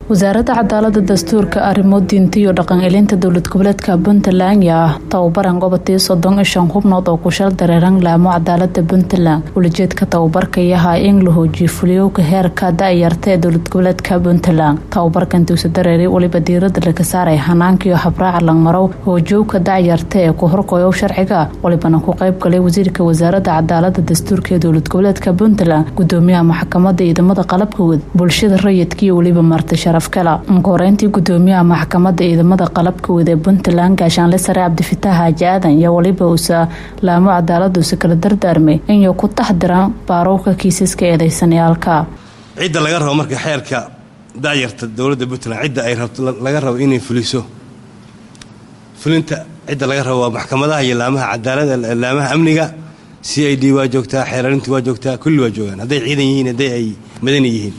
wasaaradda cadaalada dastuurka arrimo diinta iyo dhaqan elinta dowlad goboleedka puntland yaa tababaran gobotii soddon iyo shan xubnood oo ku shal dareeran laamo cadaalada puntland ulajeedka tababarka yahaa in la hoojiyo fuliyowka heerka da-yarta ee dowlad goboleedka puntland tababarkan duusa dareeri weliba diirada laga saaray hanaankiiyo habraaca langmarow hoojowka da-yarta ee ku horkoyow sharciga walibana ku qayb galay wasiirka wasaaradda cadaalada dastuurka ee dowlad goboleedka puntland gudoomiyaha maxkamada ciidamada qalabka wad bulshada rayidka iyo weliba marti sharafkala horeyntii gudoomiyaha maxkamada ciidamada qalabka wad ee puntland gaashaanle sare cabdifitaax xaaji aadan iyo weliba uusa laamo cadaaladduusa kala dardaarmay inay ku taxdiraan baarowka kiisaska eedeysanayaalka cidda laga rabo marka xeerka dayarta dowladda puntland cidda ay laga rabo inay fuliso fulinta cidda laga rabo waa maxkamadaha iyo laamaha cadaalada laamaha amniga c i d waa joogtaa xeerarintu waa joogtaa kulli waa joogaan hadday ciidan yihiin hadday ay madani yihiin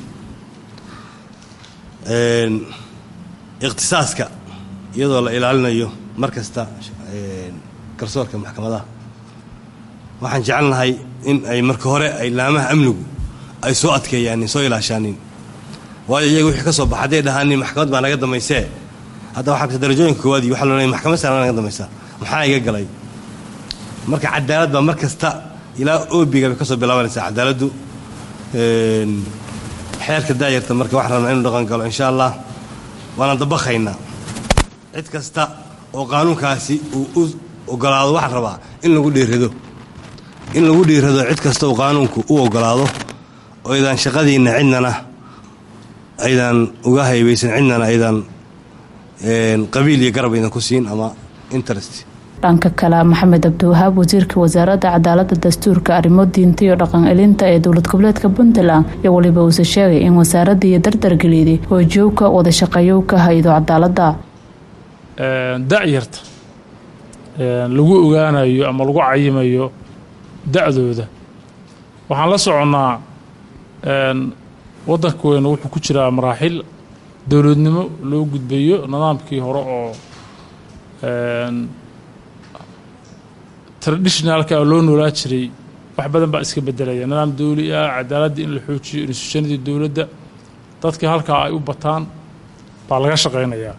ikhtisaaska iyadoo la ilaalinayo mar kasta garsoorka maxkamadaha waxaan jecelnahay in ay marka hore ay laamaha amnigu ay soo adkeeyaan soo ilaashaanin waayo iyaga wixii ka soo baxa hadday dhahaanin maxkamad baa naga dambaysee hadda waxaa darajooyinka koowaad iyo waxa lo leeyahay maxkamad sare naga dambaysaa maxaa iga galay marka cadaalad baa mar kasta ilaa oobiga bay ka soo bilaabanaysaa cadaaladdu xeerka daayarta marka waxaan rabnaa inuu dhaqan galo insha allah waana dabakhaynaa cid kasta oo qaanuunkaasi uu u ogolaado waxaan rabaa in lagu dhiirado in lagu dhiirado cid kasta oo qaanuunku u ogolaado oo aydaan shaqadiinna cidnana aydan uga haybaysan cidnana aydan qabiil iyo garab aydan ku siin ama interest dhanka kale maxamed cabdiwahaab wasiirka wasaaradda cadaalada dastuurka arrimo diinta iyo dhaqan elinta ee dowlad goboleedka puntland iyo weliba uuse sheegay in wasaaradda iyo dardargeliyday hoojowka wadashaqeeyowka hay-ado cadaalada da-yarta lagu ogaanayo ama lagu cayimayo da-dooda waxaan la soconnaa waddanka weyne wuxuu ku jiraa maraaxil dowladnimo loo gudbayo nidaamkii hore oo traditionalka loo noolaa jiray wax badan baa iska bedelaya nidaam dawli ah cadaaladda in la xoojiyo institutionadii dowladda dadkii halkaa ay u bataan baa laga shaqaynayaa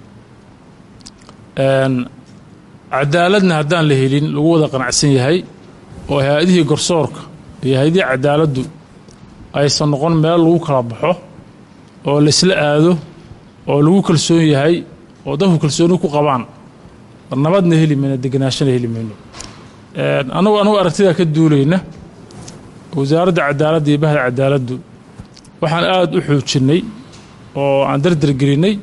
cadaaladna haddaan la helin lagu wada qanacsan yahay oo hay-adihii garsoorka iyo hay-adihii cadaaladdu aysan noqon meel lagu kala baxo oo laysla aado oo lagu kalsoon yahay oo dadku kalsooni ku qabaan nabadna heli mayno deganaashana heli mayno anagu anagu aragtidaa ka duulayna wasaaradda cadaaladda iyo bahda cadaaladdu waxaan aada u xoojinnay oo aan dardargelinnay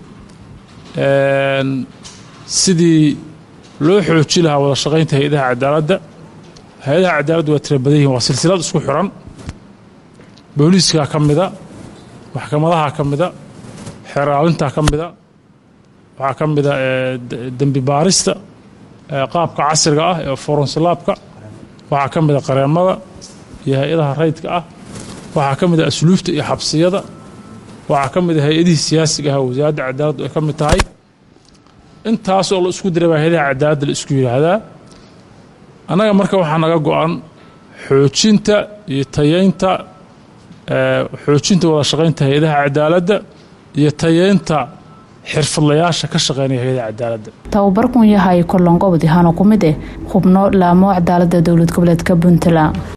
sidii loo xooji lahaa wada shaqaynta hay-adaha cadaaladda hay-adaha cadaaladdu waa tira badan yihin waa silsilad isku xiran booliiskaa ka mida maxkamadaha ka mida xeeraalintaa ka mida waxaa ka mida dembi baarista qaabka casriga ah ee foronslaabka waxaa ka mida qareemada iyo hay-adaha rayidka ah waxaa ka mida asluufta iyo xabsiyada waxaa ka mida hay-adihii siyaasiga ah wasaaradda cadaaladdu ay ka mid tahay intaasoo la isku diray baa hay-adaha cadaaladda la isku yidhaahdaa annaga marka waxaa naga go-an xoojinta iyo tayeynta xoojinta wada shaqaynta hay-adaha cadaaladda iyo tayeynta xirfadlayaasha ka shaqeynaya hay-adaha cadaaladda tababarkun yahay kolongobod yahaana ku mid eh xubno laamo cadaalada dowlad goboleedka puntland